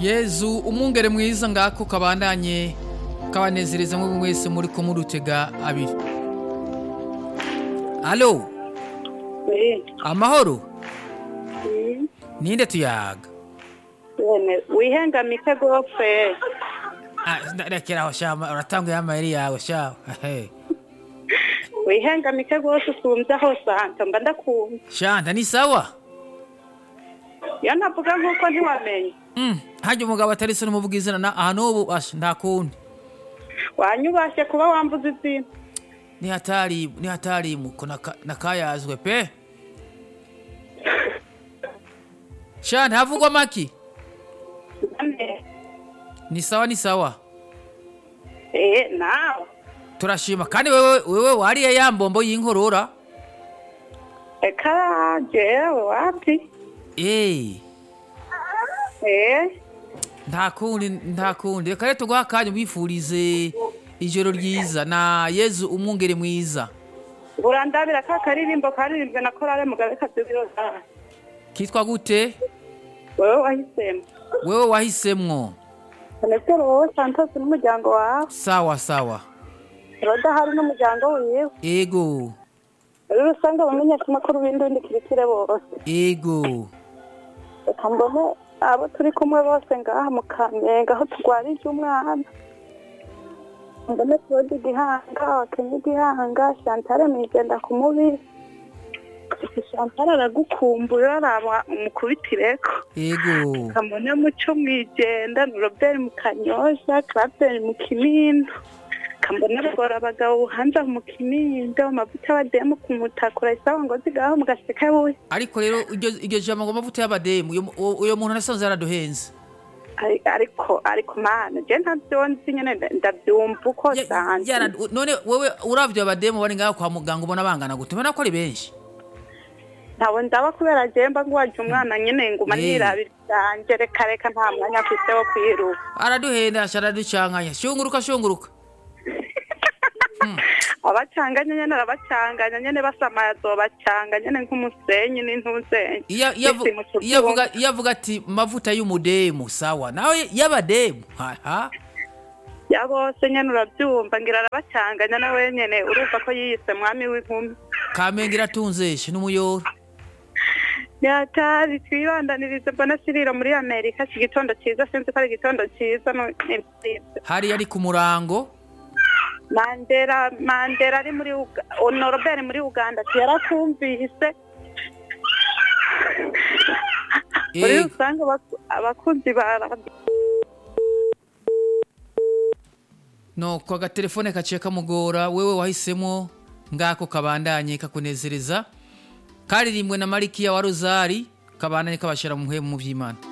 yezu umwungere mwiza ngako kabandanye kabanezereza mwe mwese muri ko murutega abiri alo amahoro ninde tuyaga wihengamike gopfe Ah, nda- rekera aho shama uratanguye amayeri yawe shawe Ehe. wihengamike rwose usumbye aho santa mba ndakumva shanta ni sawa iyo navuga nk'uko ntiwamenye Mm, hajya umugabo atari se n'umuvuga izina na aha n'ubu asha nta kundi wanyubashye kuba wambuza izina ni hatari ni hatari muko naka- nakayazwe pe shanta havugwa maki Nane. ni sawa ni sawa eh nawe turashima kandi wewe wewe wariye ya mbombo y'inkorora eka jewe wapi eh eh nta kundi nta kundi reka rero tuguha akanya wifurize ijoro ryiza na yezu umwungere mwiza urandabira ka karirimbo karirimbwe na korale mugabe kabyubiro zawe kitwa gute wewe wahisemo wewe wahisemwo senetero wowe santos n'umuryango wawe sawa sawa roda hari n'umuryango wiwe ego muri rusange abamenyeshamakuru b'indundi kirikire bose ego reka mbone abo turi kumwe bose ngaha mu kamenge aho turwarije umwana mbone claude gihanga wakenye gihanga chantale mwigenda ku mubiri chantale aragukumbura araba umukubitireko ego kamone muco mwijenda ni robert mu kanyosha clapton mu kinindo kambona rugora abagabo buhanza mu kinindo amavuta y'abademu ku mutakura isawa ngo zigaho mu gaseka buye ariko rero iryo iryo jambo ngo amavuta y'abademu uyo mu- uwo- uyo muntu nasanze yaraduhenze Ari- ariko ariko mana je ntavyo nzi nyene nda- ndavyumva uko Ya- sanze yara- none wewe uravye abademu bari ngaho kwa muganga ubona bangana gute ubona ko ari benshi ntawe ndaba kubera je mba ngwaje umwana nyene nguma Eh. nirabira vyanje reka reka nta mwanya afise wo kwiruka araduhenda asha araducankanya shunguruka shunguruka abacanganya nyene arabacanganya nyene basamaye azobacanga nyene nk'umusenyi n'intuzenyi iyo iyo avu- Isi mu kibyumba. iyo avuga iyo avuga ati mavuta y'umudemu sawa nawe y'abademu haha ya bose nyene uravyumva ngira arabacanganya nawe nyene urumva ko yiyise mwami w'inkumi kamenge iratunzeshe n'umuyoro yatari twibandanirize mbona siriro muri amerika si igitondo ciza sinzi ko ari igitondo ciza no- ni vyiza. hariya ari ku murango mandera mandera ari muri Uga- honorobert muri uganda ati yarakumvise muri Ego. rusange abaku- abakunzi ba radiyo nuko agatelefone kaciye kamugora wewe wahisemo ngako kabandanye kakunezereza karirimbwe na marikiya wa rozari kabandanye kabashira mu muhemu mu vy'imana